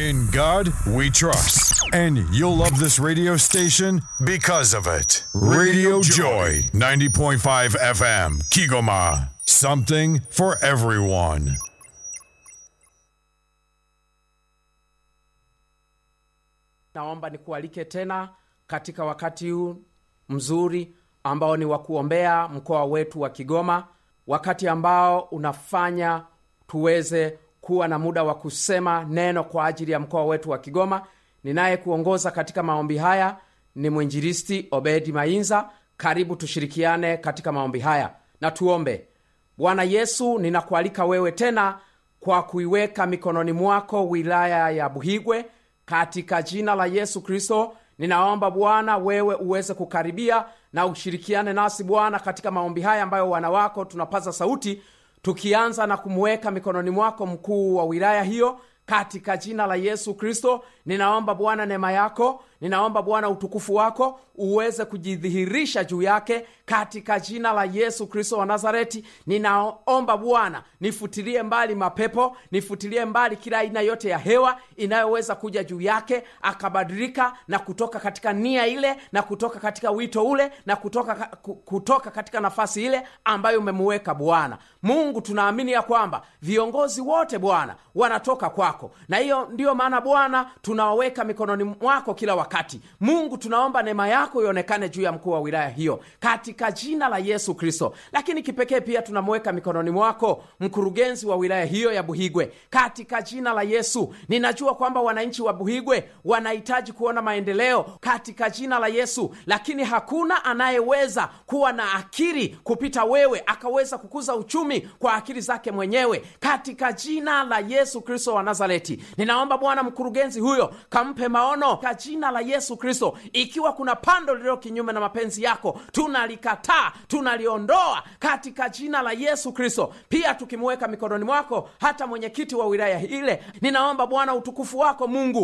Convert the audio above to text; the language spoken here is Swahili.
In God we trust. And you'll love this radio station because of it. Radio Joy, 90.5 FM, Kigoma. Something for everyone. naomba nikualike tena katika wakati huu mzuri ambao ni wa kuombea mkoa wetu wa kigoma wakati ambao unafanya tuweze kuwa na muda wa kusema neno kwa ajili ya mkoa wetu wa kigoma ninayekuongoza katika maombi haya ni mwinjilisti obedi mainza karibu tushirikiane katika maombi haya na tuombe bwana yesu ninakualika wewe tena kwa kuiweka mikononi mwako wilaya ya buhigwe katika jina la yesu kristo ninaomba bwana wewe uweze kukaribia na ushirikiane nasi bwana katika maombi haya ambayo wana wako tunapaza sauti tukianza na kumweka mikononi mwako mkuu wa wilaya hiyo katika jina la yesu kristo ninaomba bwana neema yako ninaomba bwana utukufu wako uweze kujidhihirisha juu yake katika jina la yesu kristo wa nazareti ninaomba bwana nifutilie mbali mapepo nifutilie mbali kila aina yote ya hewa inayoweza kuja juu yake akabadilika na kutoka katika nia ile na kutoka katika wito ule na kutoka, ku- kutoka katika nafasi ile ambayo umemuweka bwana mungu tunaamini ya kwamba viongozi wote bwana wanatoka kwako na hiyo ndiyo maana bwana tunawaweka mikononi mwako kila wakati mungu tunaomba neema yako ionekane juu ya mkuu wa wilaya hiyo katika jina la yesu kristo lakini kipekee pia tunamweka mikononi mwako mkurugenzi wa wilaya hiyo ya buhigwe katika jina la yesu ninajua kwamba wananchi wa buhigwe wanahitaji kuona maendeleo katika jina la yesu lakini hakuna anayeweza kuwa na akili kupita wewe akaweza kukuza uchumi kwa akili zake mwenyewe katika jina la yesu kristo wa nazareti ninaomba bwana mkurugenzi huyo kampe maono kwa jina la yesu kristo ikiwa kuna pando lililo kinyume na mapenzi yako tunalikataa tunaliondoa katika jina la yesu kristo pia tukimuweka mikononi mwako hata mwenyekiti wa wilaya ile ninaomba bwana utukufu wako mungu